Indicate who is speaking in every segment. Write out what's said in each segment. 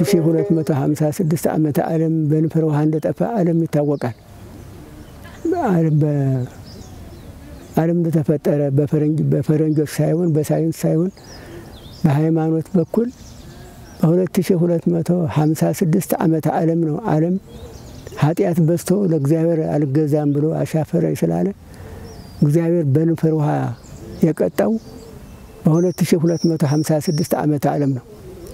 Speaker 1: 2256 ዓመተ ዓለም በንፍረ ውሃ እንደጠፋ ዓለም ይታወቃል። ዓለም እንደተፈጠረ በፈረንጆች ሳይሆን በሳይንስ ሳይሆን በሃይማኖት በኩል በ2256 ዓመተ ዓለም ነው። ዓለም ኃጢአት በዝቶ ለእግዚአብሔር አልገዛም ብሎ አሻፈረኝ ስላለ እግዚአብሔር በንፍር ውሃ የቀጣው በ2256 ዓመተ ዓለም ነው።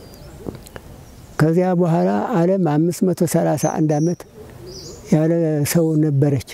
Speaker 1: ከዚያ በኋላ ዓለም 531 ዓመት ያለ ሰው ነበረች።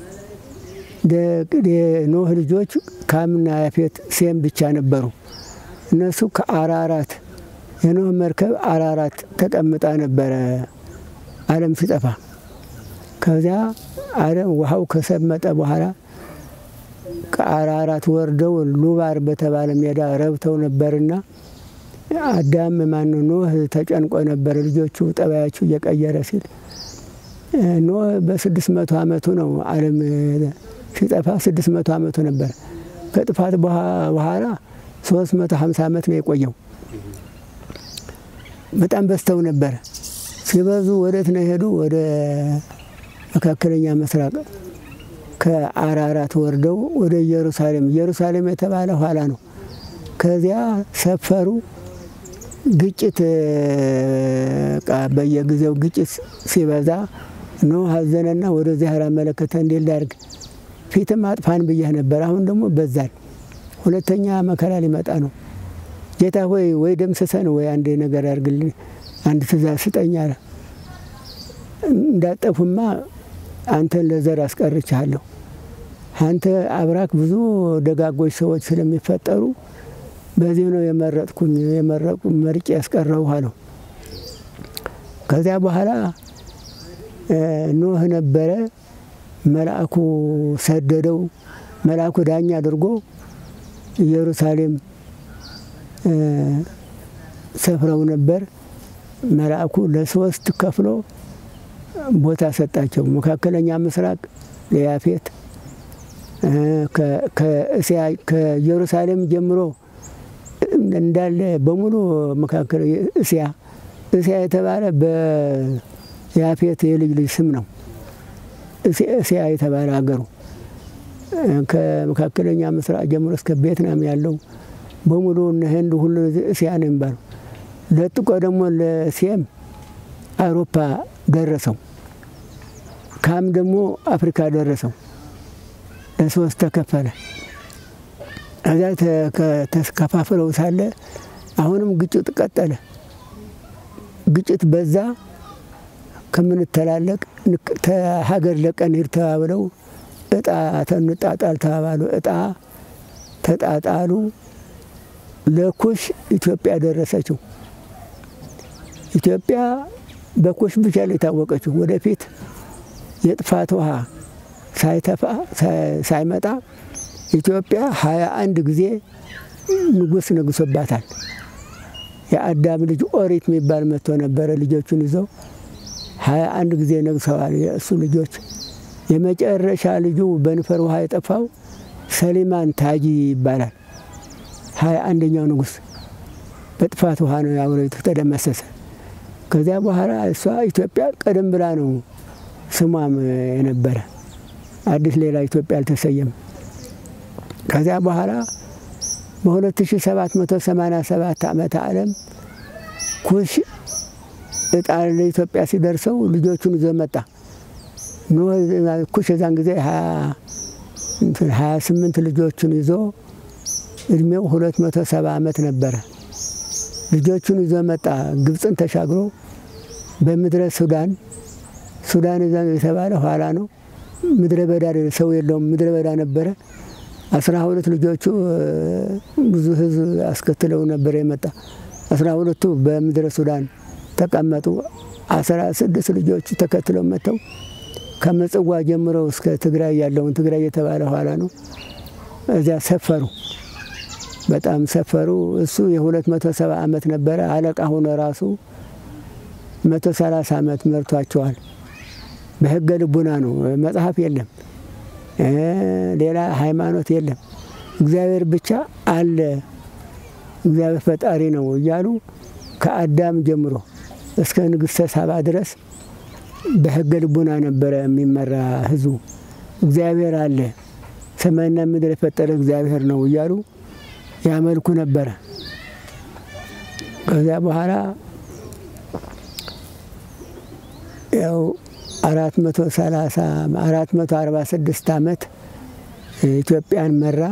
Speaker 1: የኖህ ልጆች ካምና ያፌት ሴም ብቻ ነበሩ። እነሱ ከአራራት የኖህ መርከብ አራራት ተቀምጣ ነበረ ዓለም ሲጠፋ። ከዚያ ዓለም ውሃው ከሰመጠ በኋላ ከአራራት ወርደው ሉባር በተባለ ሜዳ ረብተው ነበርና አዳም ማን ኖህ ተጨንቆ ነበር። ልጆቹ ጠባያቸው እየቀየረ ሲል ኖህ በስድስት መቶ ዓመቱ ነው ዓለም ሲጠፋ ስድስት መቶ ዓመቱ ነበር። ከጥፋት በኋላ ሶስት መቶ ሀምሳ ዓመት ነው የቆየው። በጣም በዝተው ነበረ። ሲበዙ ወዴት ነው የሄዱ? ወደ መካከለኛ ምስራቅ ከአራራት ወርደው ወደ ኢየሩሳሌም። ኢየሩሳሌም የተባለ ኋላ ነው። ከዚያ ሰፈሩ። ግጭት በየጊዜው ግጭት ሲበዛ ኖህ አዘነና ወደዚህ አመለከተ። እንዴት ላድርግ? ፊትም አጥፋን ብያህ ነበር። አሁን ደግሞ በዛል። ሁለተኛ መከራ ሊመጣ ነው። ጌታ ሆይ ወይ ደምስሰን ወይ አንድ ነገር አድርግልኝ፣ አንድ ትእዛዝ ስጠኝ አለ። እንዳጠፉማ አንተን ለዘር አስቀርቻለሁ። አንተ አብራክ ብዙ ደጋጎች ሰዎች ስለሚፈጠሩ በዚህ ነው የመረጥኩኝ የመረቁ መርጬ ያስቀረው አለው። ከዚያ በኋላ ኖህ ነበረ። መልአኩ ሰደደው። መልአኩ ዳኛ አድርጎ ኢየሩሳሌም ሰፍረው ነበር። መልአኩ ለሶስት ከፍሎ ቦታ ሰጣቸው። መካከለኛ ምስራቅ ለያፌት፣ ከእስያ ከኢየሩሳሌም ጀምሮ እንዳለ በሙሉ መካከል እስያ እስያ የተባለ በያፌት የልጅ ልጅ ስም ነው። እስያ የተባለ ሀገሩ ከመካከለኛ ምስራቅ ጀምሮ እስከ ቬትናም ያለው በሙሉ እነ ህንድ ሁሉ እስያ ነው የሚባለው። ለጥቆ ደግሞ ለሴም አውሮፓ ደረሰው። ካም ደግሞ አፍሪካ ደረሰው። ለሶስት ተከፈለ። እዚያ ተከፋፍለው ሳለ አሁንም ግጭት ቀጠለ። ግጭት በዛ። ከምንተላለቅ ሀገር ለቀን ሂድ ተባብለው እጣ ተንጣጣል ተባባሉ። እጣ ተጣጣሉ። ለኩሽ ኢትዮጵያ ደረሰችው። ኢትዮጵያ በኩሽ ብቻ ላይ የታወቀችው ወደፊት የጥፋት ውሃ ሳይተፋ ሳይመጣ ኢትዮጵያ ሀያ አንድ ጊዜ ንጉሥ ነግሶባታል። የአዳም ልጅ ኦሪት የሚባል መጥቶ ነበረ። ልጆቹን ይዘው ሀያ አንድ ጊዜ ነግሰዋል። የእሱ ልጆች የመጨረሻ ልጁ በንፈር ውሃ የጠፋው ሰሊማን ታጂ ይባላል። ሀያ አንደኛው ንጉሥ በጥፋት ውሃ ነው አብረቱ ተደመሰሰ። ከዚያ በኋላ እሷ ኢትዮጵያ ቀደም ብላ ነው ስሟም የነበረ አዲስ ሌላ ኢትዮጵያ አልተሰየም። ከዚያ በኋላ በ2787 ዓመተ ዓለም ኩሽ እጣ ለኢትዮጵያ ሲደርሰው ልጆቹን ይዞ መጣ። ኩሽ የዛን ጊዜ ሀያ ስምንት ልጆቹን ይዞ እድሜው 270 ዓመት ነበረ። ልጆቹን ይዞ መጣ። ግብፅን ተሻግሮ በምድረ ሱዳን ሱዳን የተባለ ኋላ ነው። ምድረ በዳ ሰው የለውም፣ ምድረ በዳ ነበረ። አስራ ሁለት ልጆቹ ብዙ ሕዝብ አስከትለው ነበር የመጣ። አስራ ሁለቱ በምድረ ሱዳን ተቀመጡ። አስራ ስድስት ልጆቹ ተከትለው መጥተው ከምጽዋ ጀምረው እስከ ትግራይ ያለውን ትግራይ የተባለ ኋላ ነው። እዚያ ሰፈሩ፣ በጣም ሰፈሩ። እሱ የሁለት መቶ ሰባ ዓመት ነበረ አለቃ ሆኖ ራሱ መቶ ሰላሳ ዓመት መርቷቸዋል። በህገ ልቡና ነው። መጽሐፍ የለም፣ ሌላ ሃይማኖት የለም። እግዚአብሔር ብቻ አለ፣ እግዚአብሔር ፈጣሪ ነው እያሉ ከአዳም ጀምሮ እስከ ንግሥተ ሳባ ድረስ በሕገ ልቡና ነበረ የሚመራ ህዝቡ። እግዚአብሔር አለ፣ ሰማይና ምድር የፈጠረ እግዚአብሔር ነው እያሉ ያመልኩ ነበረ። ከዚያ በኋላ ያው አራት መቶ ሰላሳ አራት መቶ አርባ ስድስት ዓመት ኢትዮጵያን መራ።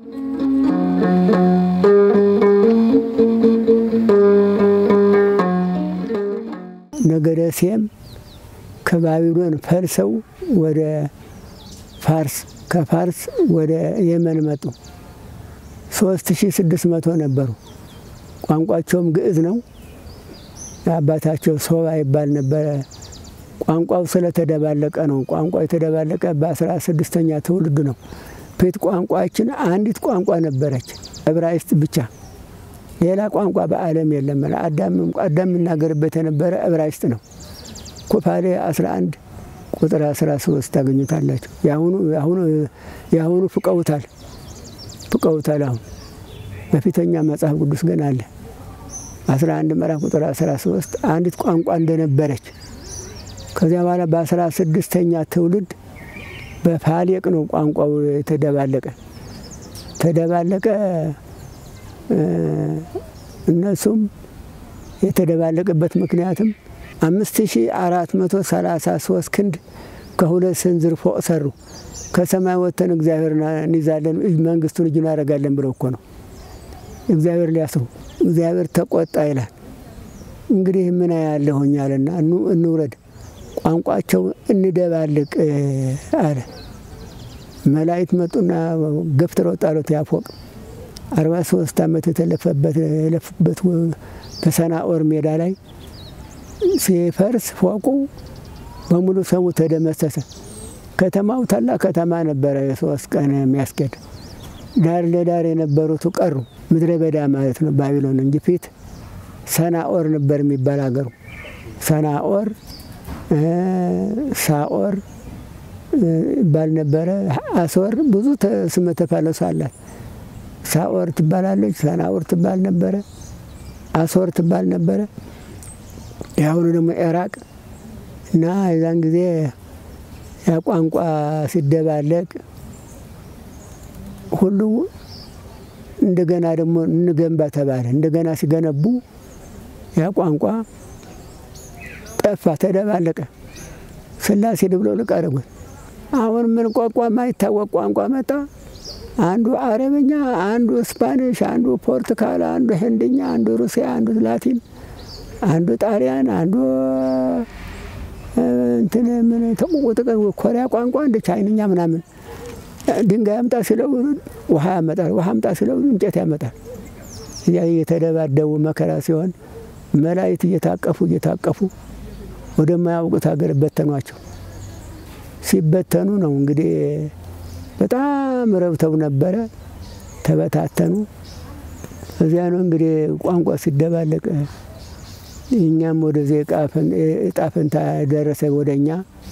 Speaker 1: ነገደ ሴም ከባቢሎን ፈልሰው ወደ ፋርስ ከፋርስ ወደ የመን መጡ። ሶስት ሺ ስድስት መቶ ነበሩ። ቋንቋቸውም ግዕዝ ነው። አባታቸው ሶባ ይባል ነበረ። ቋንቋው ስለተደባለቀ ነው። ቋንቋ የተደባለቀ በአስራ ስድስተኛ ትውልድ ነው። ፊት ቋንቋችን አንዲት ቋንቋ ነበረች፣ ዕብራይስጥ ብቻ። ሌላ ቋንቋ በዓለም የለም። አዳም የሚናገርበት የነበረ ዕብራይስጥ ነው። ኩፋሌ 11 ቁጥር 13 ታገኙታላችሁ። የአሁኑ ፍቀውታል ፍቀውታል። አሁን በፊተኛ መጽሐፍ ቅዱስ ግን አለ 11 ምዕራፍ ቁጥር 13 አንዲት ቋንቋ እንደነበረች ከዚያ በኋላ በአስራ ስድስተኛ ትውልድ በፋሌቅ ነው ቋንቋው የተደባለቀ ተደባለቀ። እነሱም የተደባለቀበት ምክንያትም አምስት ሺ አራት መቶ ሰላሳ ሶስት ክንድ ከሁለት ስንዝር ፎቅ ሰሩ። ከሰማይ ወጥተን እግዚአብሔር እንይዛለን መንግስቱን እጅ እናደርጋለን ብለው እኮ ነው እግዚአብሔር ሊያስሩ። እግዚአብሔር ተቆጣ ይላል። እንግዲህ ምን ያለሁኛልና እንውረድ ቋንቋቸው እንደባልቅ አለ። መላእክት መጡና ገፍትረው ጣሉት። ያፎቅ አርባ ሶስት ዓመት የተለፈበት የለፉበት በሰናኦር ሜዳ ላይ ሲፈርስ ፎቁ በሙሉ ሰሙ ተደመሰሰ። ከተማው ታላቅ ከተማ ነበረ፣ የሶስት ቀን የሚያስኬድ ዳር ለዳር የነበሩት ቀሩ። ምድረ በዳ ማለት ነው ባቢሎን እንጂ ፊት ሰናኦር ነበር የሚባል ሀገሩ ሰናኦር ሳኦር ይባል ነበረ። አስወር ብዙ ስመ ተፋለሱ አላት። ሳኦር ትባላለች፣ ሰናኦር ትባል ነበረ፣ አስወር ትባል ነበረ። የአሁኑ ደግሞ ኢራቅ እና የዛን ጊዜ ያ ቋንቋ ሲደባለቅ ሁሉ እንደገና ደግሞ እንገንባ ተባለ። እንደገና ሲገነቡ ያ ቋንቋ ጠፋ፣ ተደባለቀ። ስላሴ ብለው ልቅ አደረጉት። አሁን ምን ቋንቋ ማይታወቅ ቋንቋ መጣ። አንዱ አረብኛ፣ አንዱ ስፓኒሽ፣ አንዱ ፖርቱጋል፣ አንዱ ህንድኛ፣ አንዱ ሩሲያ፣ አንዱ ላቲን፣ አንዱ ጣሊያን፣ አንዱ እንትን ምን ተቆጥቀ ኮሪያ ቋንቋ እንደ ቻይንኛ ምናምን ድንጋይ አምጣ ሲለው ውሃ ያመጣል፣ ውሃ አምጣ ሲለው እንጨት ያመጣል። እያ እየተደባደቡ መከራ ሲሆን መላእክት እየታቀፉ እየታቀፉ ወደማያውቁት ሀገር በተኗቸው። ሲበተኑ ነው እንግዲህ በጣም ረብተው ነበረ፣ ተበታተኑ። እዚያ ነው እንግዲህ ቋንቋ ሲደባለቅ እኛም ወደዚህ እጣ ፈንታ ደረሰ። ወደ እኛ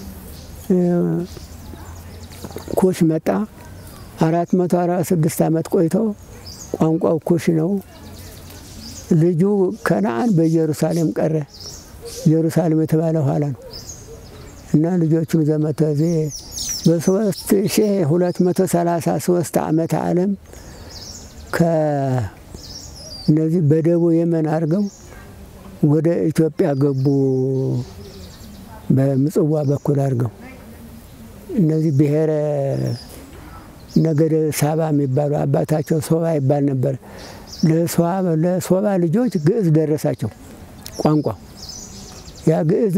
Speaker 1: ኩሽ መጣ። አራት መቶ አርባ ስድስት ዓመት ቆይቶ ቋንቋው ኩሽ ነው። ልጁ ከነአን በኢየሩሳሌም ቀረ። ኢየሩሳሌም የተባለ ኋላ ነው እና ልጆቹን ዘመተ ዜ በሶስት ሺ ሁለት መቶ ሰላሳ ሶስት ዓመተ ዓለም ከእነዚህ በደቡብ የመን አድርገው ወደ ኢትዮጵያ ገቡ። በምጽዋ በኩል አድርገው እነዚህ ብሔረ ነገደ ሳባ የሚባሉ አባታቸው ሶባ ይባል ነበር። ለሶባ ልጆች ግዕዝ ደረሳቸው ቋንቋ ያ ግዕዝ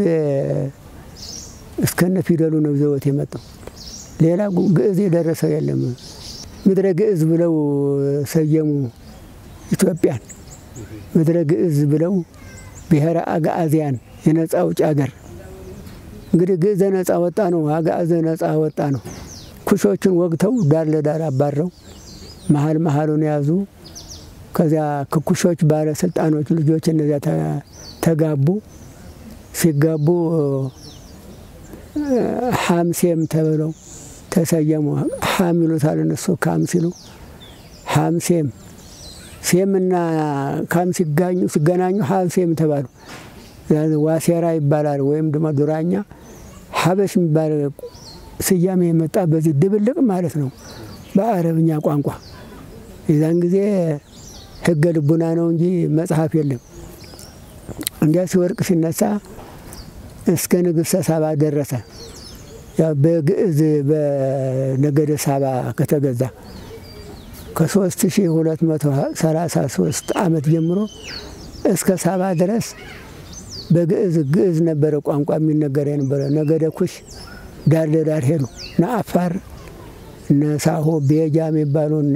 Speaker 1: እስከነ ፊደሉ ነው ዘወት የመጣው። ሌላ ግዕዝ የደረሰው የለም። ምድረ ግዕዝ ብለው ሰየሙ ኢትዮጵያን። ምድረ ግዕዝ ብለው ብሔረ አግዓዝያን የነፃ ውጭ ሀገር። እንግዲህ ግዕዘ ነፃ ወጣ ነው፣ አግዓዘ ነፃ ወጣ ነው። ኩሾችን ወግተው ዳር ለዳር አባረው መሀል መሀሉን ያዙ። ከዚያ ከኩሾች ባለስልጣኖች ልጆች እነዚያ ተጋቡ። ሲጋቡ ሐምሴም ተብለው ተሰየሙ። ሐም ይሉታል እነሱ ካም ሲሉ ሐምሴም ሴምና ካም ሲጋኙ ሲገናኙ ሐምሴም ተባሉ። ዋሴራ ይባላል ወይም ደግሞ ዱራኛ ሀበሽ የሚባል ስያሜ የመጣ በዚህ ድብልቅ ማለት ነው በአረብኛ ቋንቋ። የዛን ጊዜ ሕገ ልቡና ነው እንጂ መጽሐፍ የለም። እንዲያ ሲወርቅ ሲነሳ እስከ ንግሥተ ሳባ ደረሰ። ያው በግዕዝ በነገደ ሳባ ከተገዛ ከ3233 ዓመት ጀምሮ እስከ ሳባ ድረስ በግዕዝ ግዕዝ ነበረ ቋንቋ የሚነገር የነበረ። ነገደ ኩሽ ዳር ለዳር ሄዱ። እነ አፋር እነ ሳሆ ቤጃ የሚባሉ እነ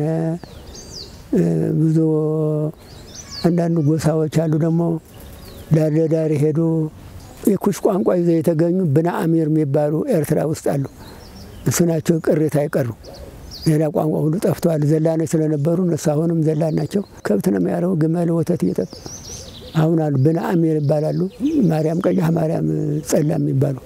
Speaker 1: ብዙ አንዳንድ ጎሳዎች አሉ ደግሞ ዳር ለዳር ሄዱ። የኩሽ ቋንቋ ይዘው የተገኙ ብነ አሚር የሚባሉ ኤርትራ ውስጥ አሉ። እሱ ናቸው ቅሬታ አይቀሩ። ሌላ ቋንቋ ሁሉ ጠፍተዋል። ዘላኖች ስለነበሩ እነሱ አሁንም ዘላን ናቸው። ከብት ነው የሚያረቡ፣ ግመል ወተት እየጠጡ አሁን አሉ። ብነ አሚር ይባላሉ። ማርያም ቀያህ፣ ማርያም ጸላ የሚባሉ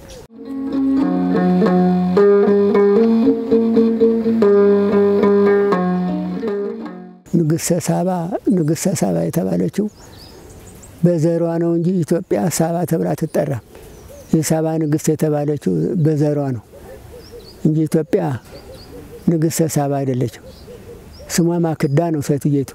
Speaker 1: ንግሥተ ሳባ ንግሥተ ሳባ የተባለችው በዘሯ ነው እንጂ ኢትዮጵያ ሳባ ተብላ አትጠራም። የሳባ ንግሥት የተባለችው በዘሯ ነው እንጂ ኢትዮጵያ ንግሥተ ሳባ አይደለችም። ስሟ ማክዳ ነው። ሴትየቱ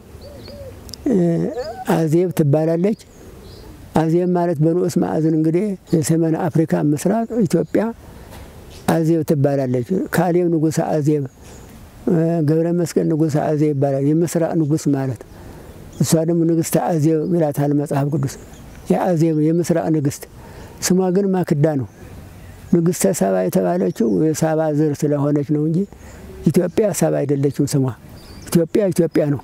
Speaker 1: አዜብ ትባላለች። አዜብ ማለት በንዑስ ማዕዝን እንግዲህ የሰሜን አፍሪካ ምስራቅ ኢትዮጵያ አዜብ ትባላለች። ካሌብ ንጉሠ አዜብ፣ ገብረ መስቀል ንጉሠ አዜብ ይባላል። የምስራቅ ንጉሥ ማለት እሷ ደግሞ ንግሥተ አዜብ ይላታል መጽሐፍ ቅዱስ። የአዜብ የምስራቅ ንግሥት ስሟ ግን ማክዳ ነው። ንግሥተ ሳባ የተባለችው የሳባ ዘር ስለሆነች ነው እንጂ ኢትዮጵያ ሳባ አይደለችም። ስሟ ኢትዮጵያ ኢትዮጵያ ነው።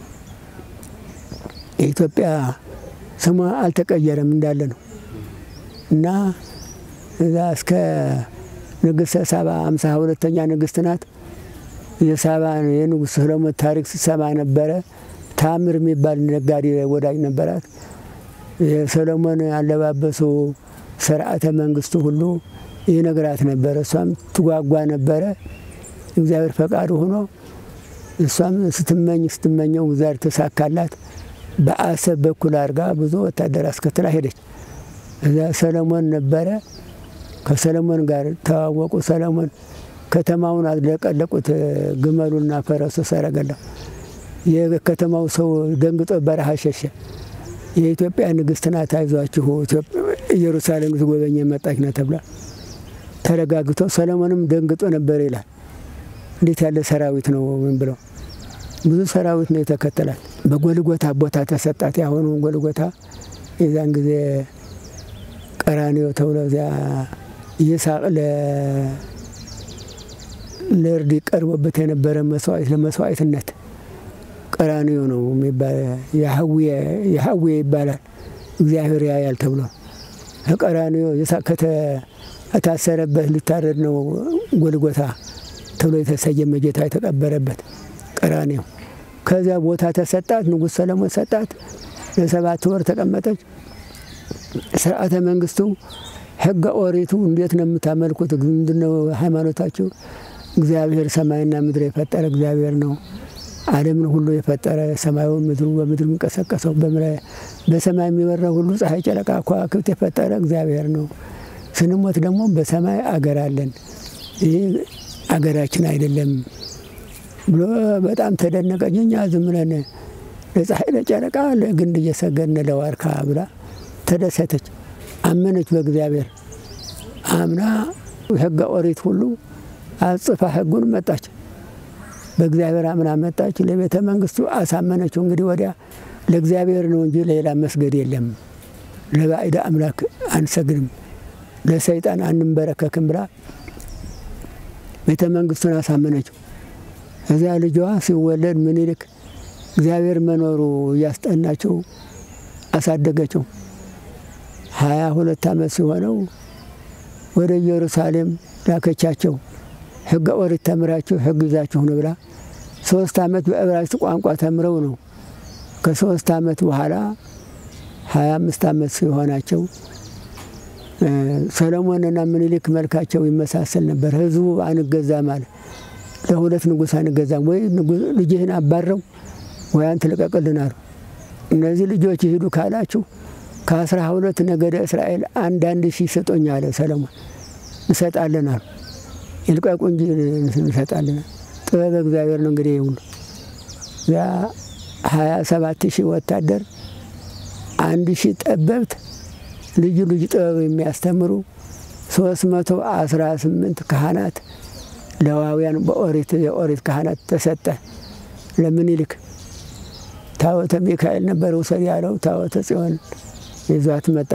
Speaker 1: የኢትዮጵያ ስሟ አልተቀየረም እንዳለ ነው እና እዛ እስከ ንግሥተ ሳባ አምሳ ሁለተኛ ንግሥት ናት። የሳባ የንጉሥ ሰሎሞን ታሪክ ስትሰማ ነበረ። ታምር የሚባል ነጋዴ ወዳጅ ነበራት። የሰሎሞን አለባበሱ፣ ስርዓተ መንግስቱ ሁሉ ይነግራት ነበረ። እሷም ትጓጓ ነበረ። እግዚአብሔር ፈቃዱ ሆኖ እሷም ስትመኝ ስትመኘው እግዚአብሔር ተሳካላት። በአሰብ በኩል አድርጋ ብዙ ወታደር አስከትላ ሄደች። እዛ ሰለሞን ነበረ። ከሰለሞን ጋር ተዋወቁ። ሰለሞን ከተማውን አለቀለቁት፣ ግመሉና ፈረሱ ሰረገላ። የከተማው ሰው ደንግጦ በረሃ ሸሸ። የኢትዮጵያ ንግሥት ናት፣ አይዟችሁ ኢየሩሳሌም ትጎበኝ የመጣች ናት ተብላ ተረጋግቶ ሰለሞንም ደንግጦ ነበር ይላል። እንዴት ያለ ሰራዊት ነው ምን ብለው ብዙ ሰራዊት ነው የተከተላት። በጎልጎታ ቦታ ተሰጣት። ያሁኑ ጎልጎታ የዛን ጊዜ ቀራንዮ ተብሎ እዚያ ይስሐቅ ለእርድ ቀርቦበት የነበረ መስዋዕት ለመስዋዕትነት ቀራንዮ ነው የሚባል የሀዌ ይባላል። እግዚአብሔር ያያል ተብሎ ከቀራንዮ ይስሐቅ ከታሰረበት ሊታረድ ነው ጎልጎታ ተብሎ የተሰየመ ጌታ የተቀበረበት ቀራንዮ። ከዚያ ቦታ ተሰጣት። ንጉሥ ሰለሞን ሰጣት። ለሰባት ወር ተቀመጠች። ስርዓተ መንግስቱ፣ ሕገ ኦሪቱ እንዴት ነው የምታመልኩት? ምንድነው ሃይማኖታችሁ? እግዚአብሔር ሰማይና ምድር የፈጠረ እግዚአብሔር ነው። ዓለምን ሁሉ የፈጠረ ሰማዩ፣ ምድሩ፣ በምድር የሚንቀሳቀሰው በሰማይ የሚበረው ሁሉ ፀሐይ፣ ጨረቃ፣ ከዋክብት የፈጠረ እግዚአብሔር ነው። ስንሞት ደግሞ በሰማይ አገር አለን። ይህ አገራችን አይደለም ብሎ በጣም ተደነቀች። እኛ ዝም ብለን ለፀሐይ ለጨረቃ ለግንድ እየሰገድን ለዋርካ ብላ ተደሰተች። አመነች በእግዚአብሔር አምና ሕገ ኦሪት ሁሉ አጽፋ ሕጉን መጣች። በእግዚአብሔር አምና መጣች። ለቤተ መንግስቱ አሳመነችው። እንግዲህ ወዲያ ለእግዚአብሔር ነው እንጂ ሌላ መስገድ የለም፣ ለባዕድ አምላክ አንሰግድም፣ ለሰይጣን አንንበረከክም ብላ ቤተ መንግስቱን አሳመነችው። እዚያ ልጇ ሲወለድ ምኒልክ እግዚአብሔር መኖሩ እያስጠናቸው አሳደገችው። ሀያ ሁለት ዓመት ሲሆነው ወደ ኢየሩሳሌም ላከቻቸው። ሕገ ኦሪት ተምራችሁ ሕግ ይዛችሁ ነው ብላ ሶስት ዓመት በዕብራይስጥ ቋንቋ ተምረው ነው። ከሶስት ዓመት በኋላ ሀያ አምስት ዓመት ሲሆናቸው ሰሎሞንና ምኒልክ መልካቸው ይመሳሰል ነበር። ህዝቡ አንገዛም አለ። ለሁለት ንጉሥ አንገዛም፣ ወይ ልጅህን አባረው ወይ አንተ ልቀቅልን አሉ። እነዚህ ልጆች ይሂዱ ካላችሁ ከአስራ ሁለት ነገደ እስራኤል አንዳንድ ሺህ ስጦኝ አለ ሰለሞን። እንሰጣለን አሉ። ይልቀቁ እንጂ እንሰጣለን። ጥበብ እግዚአብሔር ነው እንግዲህ ሁሉ ያ ሀያ ሰባት ሺህ ወታደር አንድ ሺህ ጠበብት ልዩ ልዩ ጥበብ የሚያስተምሩ ሶስት መቶ አስራ ስምንት ካህናት ለዋውያን በኦሪት የኦሪት ካህናት ተሰጠ ለምኒልክ። ታቦተ ሚካኤል ነበር ውሰድ ያለው ታቦተ ጽዮን ይዟት መጣ።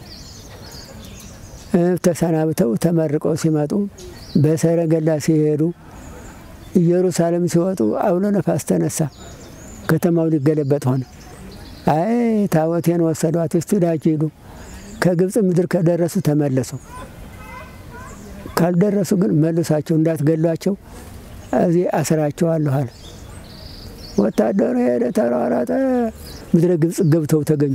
Speaker 1: ተሰናብተው ተመርቀው ሲመጡ በሰረገላ ሲሄዱ ኢየሩሳሌም ሲወጡ አውሎ ነፋስ ተነሳ። ከተማው ሊገለበጥ ሆነ። አይ ታቦቴን ወሰዷት፣ እስቲ ዳችሁ ሂዱ። ከግብፅ ምድር ከደረሱ ተመለሱ፣ ካልደረሱ ግን መልሳቸው እንዳትገሏቸው እዚህ አስራቸዋለሁ አለ። ወታደሩ ሄደ፣ ተሯሯጠ። ምድረ ግብፅ ገብተው ተገኙ።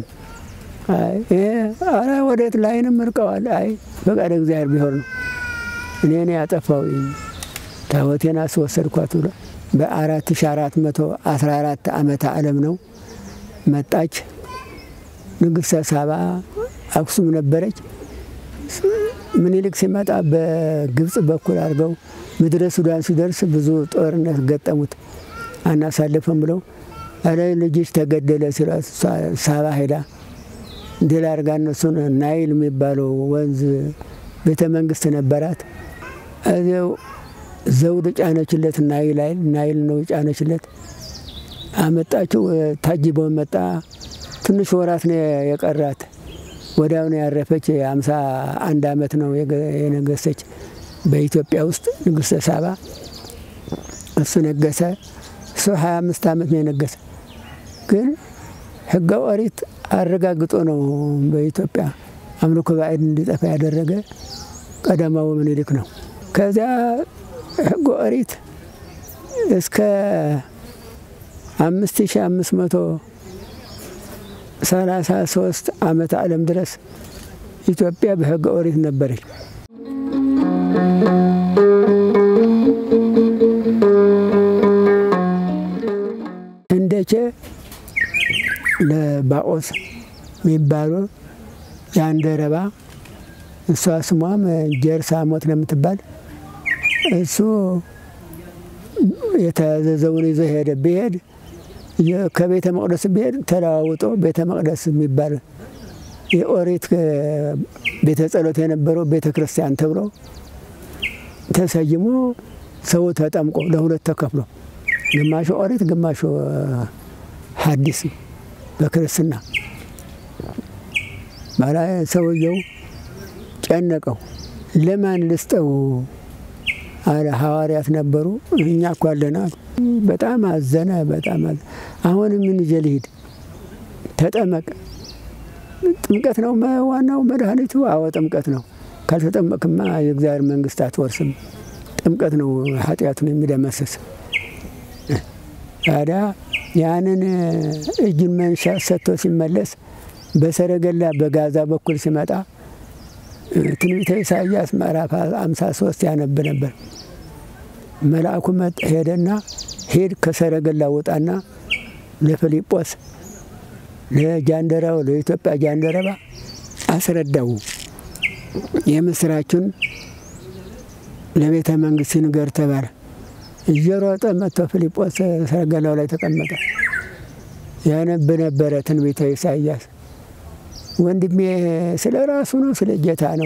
Speaker 1: አረ ወዴት ላይንም እርቀዋል። አይ ፈቃደ እግዚአብሔር ቢሆን ነው እኔ እኔ ያጠፋው ታቦቴን አስወሰድኳት ብሎ በአራት ሺ አራት መቶ አስራ አራት ዓመተ ዓለም ነው መጣች። ንግሥተ ሳባ አክሱም ነበረች። ምኒልክ ሲመጣ በግብፅ በኩል አድርገው ምድረ ሱዳን ሲደርስ ብዙ ጦርነት ገጠሙት። አናሳልፍም ብለው አረ ልጅሽ ተገደለ ሲሏት ሳባ ሄዳ ድል አድርጋ እነሱን ናይል የሚባለው ወንዝ ቤተ መንግስት ነበራት። እዚያው ዘውድ ጫነችለት። ናይል ናይል ነው ጫነችለት። አመጣችው። ታጅበው መጣ። ትንሽ ወራት ነው የቀራት። ወዲያው ነው ያረፈች። የአምሳ አንድ አመት ነው የነገሰች በኢትዮጵያ ውስጥ ንግሥተ ሳባ። እሱ ነገሰ። እሱ ሀያ አምስት አመት ነው የነገሰ። ግን ሕገ ኦሪት አረጋግጦ ነው በኢትዮጵያ አምልኮ ባዕድ እንዲጠፋ ያደረገ ቀዳማዊ ምኒልክ ነው። ከዚያ ሕገ ኦሪት እስከ አምስት ሺ አምስት መቶ ሰላሳ ሶስት ዓመተ ዓለም ድረስ ኢትዮጵያ በሕገ ኦሪት ነበረች። ህንደቼ ለባኦስ የሚባሉ የአንደረባ እሷ ስሟም ጀርሳሞት ነው የምትባል እሱ የተያዘዘውን ይዞ ሄደ። ብሄድ ከቤተ መቅደስ ብሄድ ተለዋውጦ ቤተ መቅደስ የሚባል የኦሪት ቤተ ጸሎት የነበረው ቤተ ክርስቲያን ተብሎ ተሰይሞ ሰው ተጠምቆ ለሁለት ተከፍሎ ግማሹ ኦሪት ግማሹ ሐዲስ በክርስትና ባላ ሰውየው ጨነቀው። ለማን ልስጠው አለ። ሐዋርያት ነበሩ። እኛ እኮ አለና በጣም አዘነ። በጣም አዘነ። አሁን ምን ይዤ ልሂድ? ተጠመቅ። ጥምቀት ነው ዋናው መድኃኒቱ። አዎ ጥምቀት ነው። ካልተጠመቅማ የእግዚአብሔር መንግስት አትወርስም። ጥምቀት ነው ኃጢአቱን የሚደመስስ። ታዲያ ያንን እጁን መንሻ ሰጥቶ ሲመለስ በሰረገላ በጋዛ በኩል ሲመጣ ትንቢተ ኢሳያስ ምዕራፍ አምሳ ሶስት ያነብ ነበር። መልአኩ መጥ ሄደና ሄድ ከሰረገላ ውጣና ለፊልጶስ ለጃንደረባው ለኢትዮጵያ ጃንደረባ አስረዳው የምስራቹን ለቤተ መንግስት ንገር ተባለ። እየሮጠ መጥቶ ፊልጶስ ሰረገላው ላይ ተቀመጠ። ያነብ ነበረ ትንቢተ ኢሳያስ ወንድሜ ስለ ራሱ ነው ስለ ጌታ ነው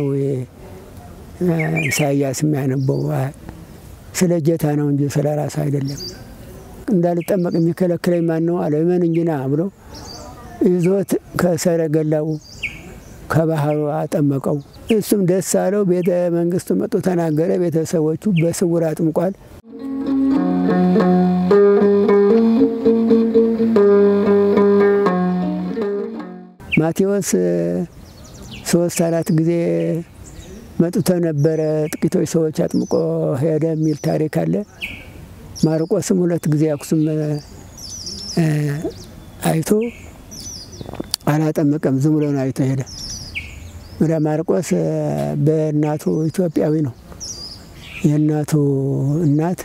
Speaker 1: ኢሳያስ የሚያነበው? ስለ ጌታ ነው እንጂ ስለ ራሱ አይደለም። እንዳልጠመቅ የሚከለክለኝ ማን ነው አለ። እመን እንጂ ና ብሎ ይዞት ከሰረገላው ከባህሩ አጠመቀው። እሱም ደስ አለው። ቤተ መንግስቱ መጡ ተናገረ። ቤተሰቦቹ በስውር አጥምቋል። ማቴዎስ ሶስት አራት ጊዜ መጥቶ ነበረ። ጥቂቶች ሰዎች አጥምቆ ሄደ የሚል ታሪክ አለ። ማርቆስም ሁለት ጊዜ አክሱም አይቶ አላጠመቀም፣ ዝም ብሎ ነው አይቶ ሄደ። ወደ ማርቆስ በእናቱ ኢትዮጵያዊ ነው። የእናቱ እናት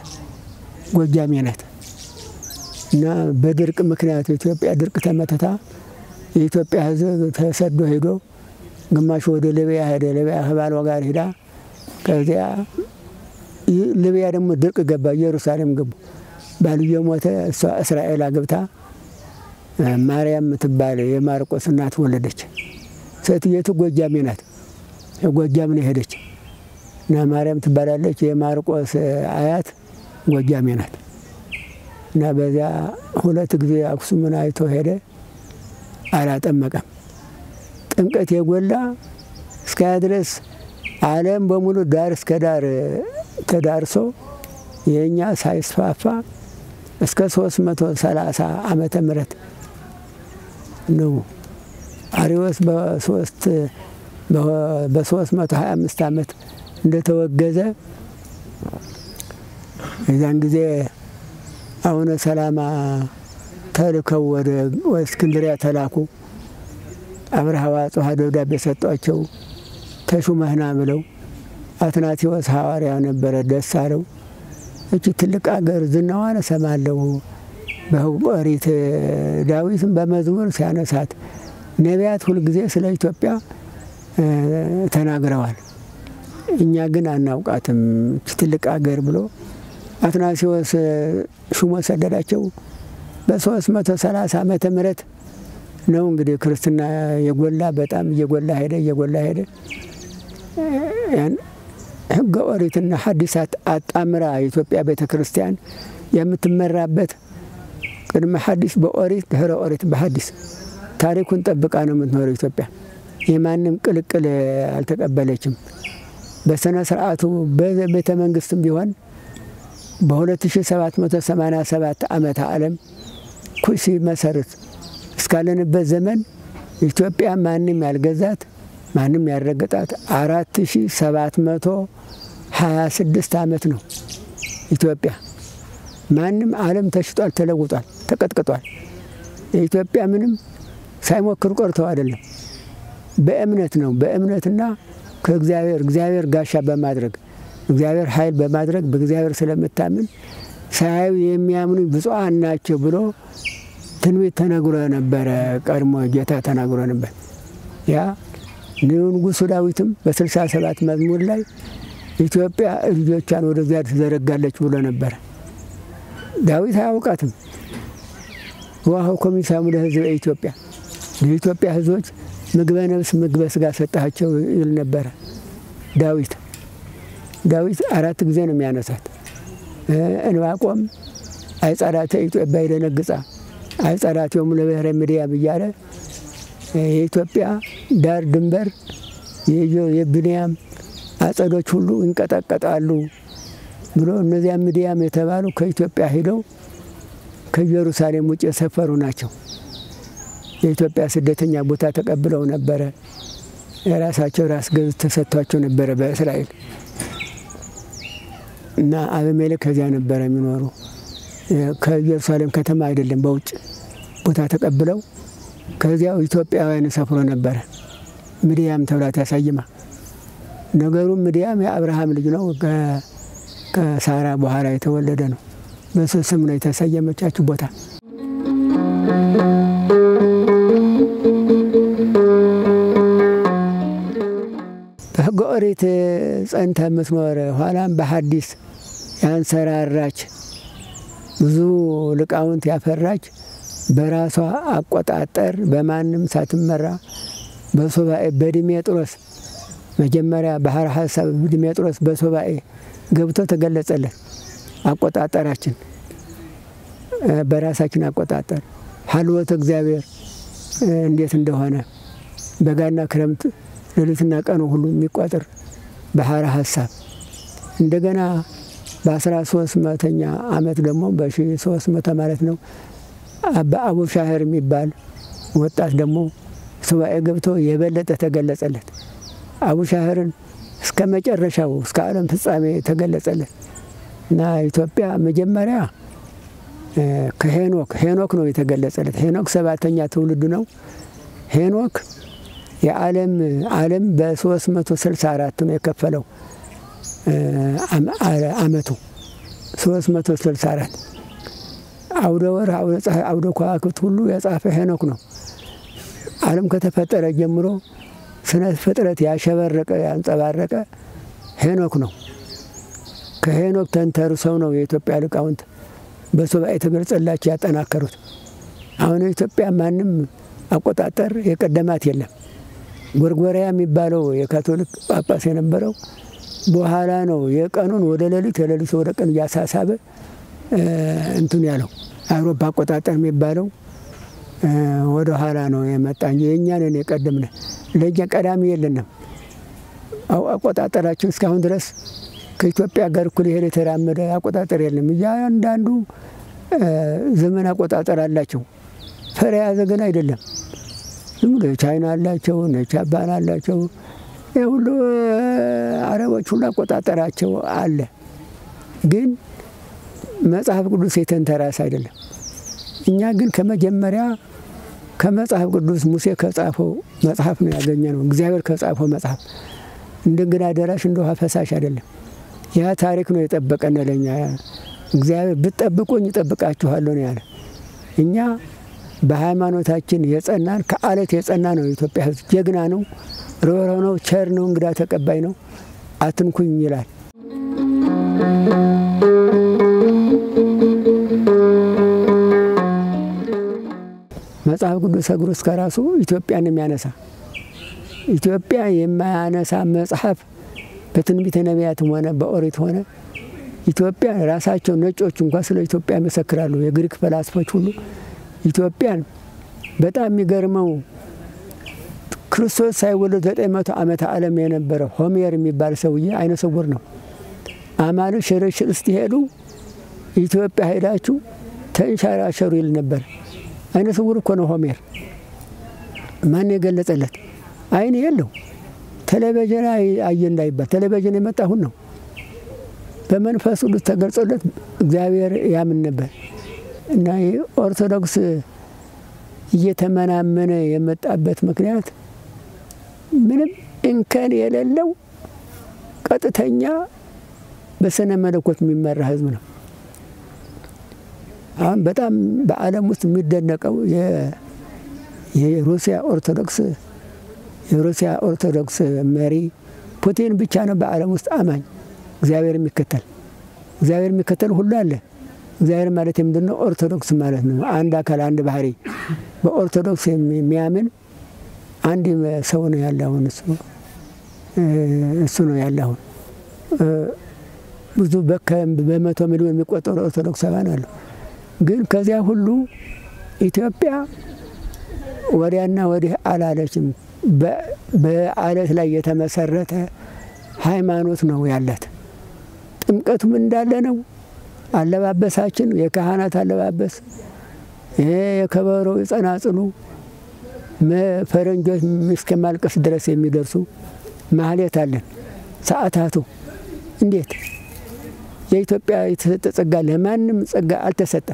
Speaker 1: ጎጃሜ ናት እና በድርቅ ምክንያት ኢትዮጵያ ድርቅ ተመትታ የኢትዮጵያ ሕዝብ ተሰዶ ሄዶ ግማሹ ወደ ሊቢያ ሄደ። ሊቢያ ከባሏ ጋር ሄዳ ከዚያ ሊቢያ ደግሞ ድርቅ ገባ። ኢየሩሳሌም ገቡ። ባልየ ሞተ። እሷ እስራኤል አግብታ ማርያም የምትባል የማርቆስ እናት ወለደች። ሴትየቱ ጎጃሜ ናት። የጎጃም ነው የሄደች እና ማርያም ትባላለች። የማርቆስ አያት ጎጃሜ ናት። እና በዚያ ሁለት ጊዜ አክሱምን አይቶ ሄደ። አላጠመቀም። ጥምቀት የጎላ እስከያ ድረስ ዓለም በሙሉ ዳር እስከ ዳር ተዳርሶ የእኛ ሳይስፋፋ እስከ 330 ዓመተ ምህረት ነው። አሪዎስ በሶስት በ325 ዓመት እንደተወገዘ የዛን ጊዜ አቡነ ሰላማ ተልከው ወደ እስክንድሪያ ተላኩ። አብርሃ ወአጽብሃ ደብዳቤ ሰጧቸው። ተሹመህና ብለው አትናቴዎስ ሐዋርያ ነበረ። ደስ አለው። እቺ ትልቅ አገር ዝናዋን እሰማለሁ። በኦሪት ዳዊትም በመዝሙር ሲያነሳት ነቢያት ሁልጊዜ ስለ ኢትዮጵያ ተናግረዋል። እኛ ግን አናውቃትም እቺ ትልቅ አገር ብሎ አትናቴዎስ ሹሞ ሰደዳቸው። በሶስት መቶ ሰላሳ ዓመተ ምህረት ነው እንግዲህ ክርስትና የጎላ በጣም እየጎላ ሄደ እየጎላ ሄደ። ሕገ ኦሪትና ሐዲሳት አጣምራ የኢትዮጵያ ቤተ ክርስቲያን የምትመራበት ቅድመ ሐዲስ በኦሪት ድህረ ኦሪት በሐዲስ ታሪኩን ጠብቃ ነው የምትኖረው ኢትዮጵያ። የማንም ቅልቅል አልተቀበለችም። በስነ ስርዓቱ በቤተ መንግስትም ቢሆን በ2787 ዓመተ ዓለም ኩሲ መሰረት እስካለንበት ዘመን ኢትዮጵያ ማንም ያልገዛት ማንም ያልረገጣት አራት ሺ ሰባት መቶ ሀያ ስድስት ዓመት ነው ኢትዮጵያ። ማንም ዓለም ተሽጧል፣ ተለውጧል፣ ተቀጥቅጧል። የኢትዮጵያ ምንም ሳይሞክር ቆርተው አይደለም። በእምነት ነው። በእምነትና ከእግዚአብሔር እግዚአብሔር ጋሻ በማድረግ እግዚአብሔር ኃይል በማድረግ በእግዚአብሔር ስለምታምን ሳያዩ የሚያምኑ ብፁዓን ናቸው ብሎ ትንቢት ተነግሮ ነበረ። ቀድሞ ጌታ ተናግሮ ነበር። ያ ንጉሡ ዳዊትም በስልሳ ሰባት መዝሙር ላይ ኢትዮጵያ ልጆቿን ወደ እግዚአብሔር ትዘረጋለች ብሎ ነበረ። ዳዊት አያውቃትም። ውሃው ኮሚሳሙ ለሕዝበ ኢትዮጵያ የኢትዮጵያ ሕዝቦች ምግበ ነፍስ ምግበ ስጋ ሰጣቸው ይል ነበረ ዳዊት። ዳዊት አራት ጊዜ ነው የሚያነሳት። እንባቆም አይጸራተ ኢትዮጵያ ይደነግጻ አይጸራቴውም ለብሔረ ምድያም እያለ የኢትዮጵያ ዳር ድንበር የብንያም አጸዶች ሁሉ ይንቀጠቀጣሉ ብሎ እነዚያ ምድያም የተባሉ ከኢትዮጵያ ሂደው ከኢየሩሳሌም ውጭ የሰፈሩ ናቸው። የኢትዮጵያ ስደተኛ ቦታ ተቀብለው ነበረ። የራሳቸው ራስ ገዝ ተሰጥቷቸው ነበረ በእስራኤል እና አቤሜሌክ ከዚያ ነበረ የሚኖሩ ከኢየሩሳሌም ከተማ አይደለም በውጭ ቦታ ተቀብለው ከዚያው ኢትዮጵያውያን ሰፍሮ ነበረ። ምድያም ተብላ ተሰይማ። ነገሩ ምድያም የአብርሃም ልጅ ነው። ከሳራ በኋላ የተወለደ ነው። በሱ ስም ነው የተሰየመቻችሁ ቦታ። በሕገ ኦሪት ጸንተ የምትኖር ኋላም በሐዲስ ያንሰራራች ብዙ ሊቃውንት ያፈራች በራሷ አቆጣጠር በማንም ሳትመራ በሱባኤ በድሜጥሮስ መጀመሪያ ባህረ ሀሳብ ድሜጥሮስ በሱባኤ ገብቶ ተገለጸለት። አቆጣጠራችን በራሳችን አቆጣጠር ሀልወት እግዚአብሔር እንዴት እንደሆነ በጋና ክረምት ሌሊትና ቀኑ ሁሉ የሚቆጥር ባህረ ሀሳብ እንደገና በአስራ ሶስት መተኛ ዓመት ደግሞ በሺ ሶስት መቶ ማለት ነው በአቡ ሻህር የሚባል ወጣት ደግሞ ሱባኤ ገብቶ የበለጠ ተገለጸለት። አቡ ሻህርን እስከ መጨረሻው እስከ ዓለም ፍጻሜ ተገለጸለት እና ኢትዮጵያ መጀመሪያ ከሄኖክ ሄኖክ ነው የተገለጸለት። ሄኖክ ሰባተኛ ትውልድ ነው። ሄኖክ የዓለም ዓለም በ364 ነው የከፈለው አመቱ 364 አውደ ወር፣ አውደ ፀሐይ፣ አውደ ከዋክብት ሁሉ የጻፈ ሄኖክ ነው። ዓለም ከተፈጠረ ጀምሮ ስነ ፍጥረት ያሸበረቀ ያንጸባረቀ ሄኖክ ነው። ከሄኖክ ተንተርሰው ነው የኢትዮጵያ ሊቃውንት በሱባኤ የተገለጸላቸው ያጠናከሩት። አሁን የኢትዮጵያ ማንም አቆጣጠር የቀደማት የለም። ጎርጎሪያ የሚባለው የካቶሊክ ጳጳስ የነበረው በኋላ ነው የቀኑን ወደ ሌሊት የሌሊት ወደ ቀን እያሳሳበ እንትን ያለው። አውሮፓ አቆጣጠር የሚባለው ወደ ኋላ ነው የመጣ እንጂ የእኛንን የቀደምነ ለእኛ ቀዳሚ የለንም። አቆጣጠራችን እስካሁን ድረስ ከኢትዮጵያ ጋር እኩል ይሄድ የተራመደ አቆጣጠር የለም። እያንዳንዱ ዘመን አቆጣጠር አላቸው። ፈር የያዘ ግን አይደለም። ዝም ብሎ ቻይና አላቸው፣ ጃፓን አላቸው። ይህ ሁሉ አረቦች ሁሉ አቆጣጠራቸው አለ። ግን መጽሐፍ ቅዱስ የተንተራስ አይደለም። እኛ ግን ከመጀመሪያ ከመጽሐፍ ቅዱስ ሙሴ ከጻፈው መጽሐፍ ነው ያገኘ ነው። እግዚአብሔር ከጻፈው መጽሐፍ እንደ እንግዳ ደራሽ እንደ ውሃ ፈሳሽ አይደለም። ያ ታሪክ ነው የጠበቀን ለኛ። እግዚአብሔር ብትጠብቁኝ እጠብቃችኋለሁ ነው ያለ። እኛ በሃይማኖታችን የጸናን ከአለት የጸና ነው። የኢትዮጵያ ሕዝብ ጀግና ነው፣ ርኅሩህ ነው፣ ቸር ነው፣ እንግዳ ተቀባይ ነው። አትንኩኝ ይላል። መጽሐፍ ቅዱስ እግሩ እስከ ራሱ ኢትዮጵያን የሚያነሳ ኢትዮጵያ የማያነሳ መጽሐፍ በትንቢተ ነቢያትም ሆነ በኦሪት ሆነ ኢትዮጵያ ራሳቸው ነጮች እንኳ ስለ ኢትዮጵያ ይመሰክራሉ። የግሪክ ፈላስፎች ሁሉ ኢትዮጵያን በጣም የሚገርመው ክርስቶስ ሳይወለድ ዘጠኝ መቶ ዓመተ ዓለም የነበረ ሆሜር የሚባል ሰውዬ አይነ ስውር ነው። አማሉ ሽርሽር ስትሄዱ ኢትዮጵያ ሄዳችሁ ተንሸራሸሩ ይል ነበር። አይነ ስውር እኮ ነው ሆሜር። ማን የገለጸለት? አይን የለው። ቴሌቪዥን አየ እንዳይባል ቴሌቪዥን የመጣ አሁን ነው። በመንፈስ ቅዱስ ተገልጾለት እግዚአብሔር ያምን ነበር እና ኦርቶዶክስ እየተመናመነ የመጣበት ምክንያት ምንም እንከን የሌለው ቀጥተኛ በስነ መለኮት የሚመራ ሕዝብ ነው። አሁን በጣም በዓለም ውስጥ የሚደነቀው የሩሲያ ኦርቶዶክስ የሩሲያ ኦርቶዶክስ መሪ ፑቲን ብቻ ነው በዓለም ውስጥ አማኝ እግዚአብሔር የሚከተል እግዚአብሔር የሚከተል ሁሉ አለ። እግዚአብሔር ማለት የምንድን ነው? ኦርቶዶክስ ማለት ነው። አንድ አካል አንድ ባህሪ በኦርቶዶክስ የሚያምን አንድ ሰው ነው ያለ። አሁን እሱ እሱ ነው ያለ። አሁን ብዙ በመቶ ሚሊዮን የሚቆጠሩ ኦርቶዶክሳውያን አሉ። ግን ከዚያ ሁሉ ኢትዮጵያ ወዲያና ወዲህ አላለችም። በአለት ላይ የተመሰረተ ሃይማኖት ነው ያላት። ጥምቀቱም እንዳለ ነው። አለባበሳችን የካህናት አለባበስ፣ የከበሮ የጸናጽሉ ፈረንጆች እስከ ማልቀስ ድረስ የሚደርሱ ማህሌት አለን። ሰዓታቱ እንዴት የኢትዮጵያ የተሰጠ ጸጋ ለማንም ጸጋ አልተሰጠም።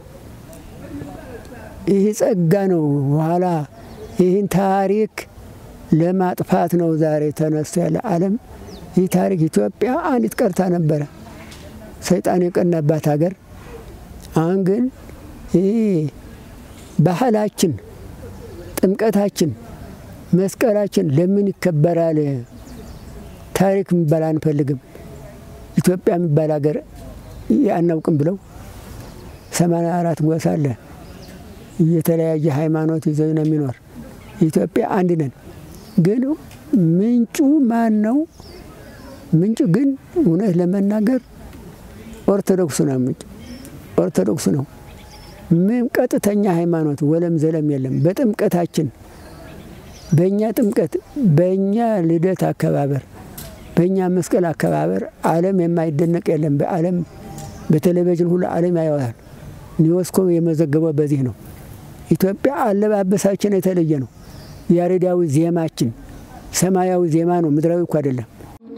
Speaker 1: ይህ ጸጋ ነው። በኋላ ይህን ታሪክ ለማጥፋት ነው ዛሬ ተነስቶ ያለ ዓለም። ይህ ታሪክ ኢትዮጵያ አንዲት ቀርታ ነበረ፣ ሰይጣን የቀናባት ሀገር። አሁን ግን ይህ ባህላችን፣ ጥምቀታችን፣ መስቀላችን ለምን ይከበራል? ታሪክ የሚባል አንፈልግም፣ ኢትዮጵያ የሚባል ሀገር አናውቅም ብለው ሰማንያ አራት ጎሳ አለ የተለያየ ሃይማኖት ይዘው ነው የሚኖር። ኢትዮጵያ አንድ ነን። ግን ምንጩ ማን ነው? ምንጩ ግን እውነት ለመናገር ኦርቶዶክሱ ነው። ምንጩ ኦርቶዶክሱ ነው። ምን ቀጥተኛ ሃይማኖት ወለም ዘለም የለም። በጥምቀታችን በእኛ ጥምቀት፣ በእኛ ልደት አከባበር፣ በእኛ መስቀል አከባበር ዓለም የማይደነቅ የለም። በዓለም በቴሌቪዥን ሁሉ ዓለም ያየዋል። ዩኔስኮ የመዘገበው በዚህ ነው። ኢትዮጵያ አለባበሳችን የተለየ ነው። ያሬዳዊ ዜማችን ሰማያዊ ዜማ ነው፣ ምድራዊ እኮ አይደለም።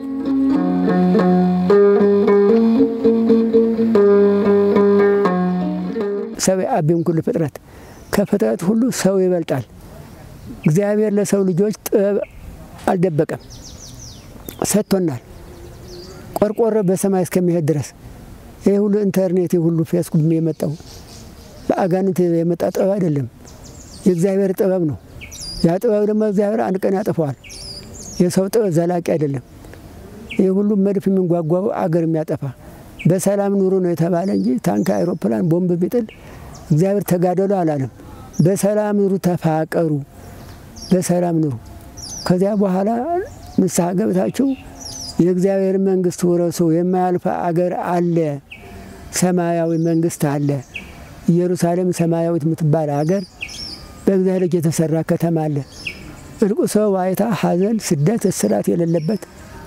Speaker 1: ሰው አቢም ኩሉ ፍጥረት ከፍጥረት ሁሉ ሰው ይበልጣል። እግዚአብሔር ለሰው ልጆች ጥበብ አልደበቀም፣ ሰጥቶናል። ቆርቆሮ በሰማይ እስከሚሄድ ድረስ ይህ ሁሉ ኢንተርኔት ሁሉ ፌስቡክ የመጣው በአጋንንት የመጣ ጥበብ አይደለም፣ የእግዚአብሔር ጥበብ ነው። ያ ጥበብ ደግሞ እግዚአብሔር አንድ ቀን ያጠፈዋል። የሰው ጥበብ ዘላቂ አይደለም። ይህ ሁሉም መድፍ የሚንጓጓው አገር የሚያጠፋ በሰላም ኑሩ ነው የተባለ እንጂ ታንክ፣ አይሮፕላን፣ ቦምብ ቢጥል እግዚአብሔር ተጋደሉ አላለም። በሰላም ኑሩ፣ ተፋቀሩ፣ በሰላም ኑሩ። ከዚያ በኋላ ንስሐ ገብታችሁ የእግዚአብሔር መንግስት ውረሱ። የማያልፍ አገር አለ፣ ሰማያዊ መንግስት አለ። ኢየሩሳሌም ሰማያዊት የምትባል አገር በእግዚአብሔር ልጅ የተሰራ ከተማ አለ። እልቁ ሰው ዋይታ፣ ሐዘን፣ ስደት፣ እስራት የሌለበት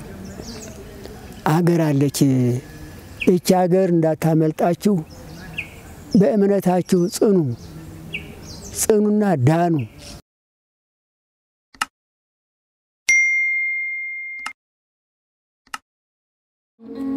Speaker 1: አገር አለች። ይቺ አገር እንዳታመልጣችሁ በእምነታችሁ ጽኑ፣ ጽኑና ዳኑ።
Speaker 2: Thank you.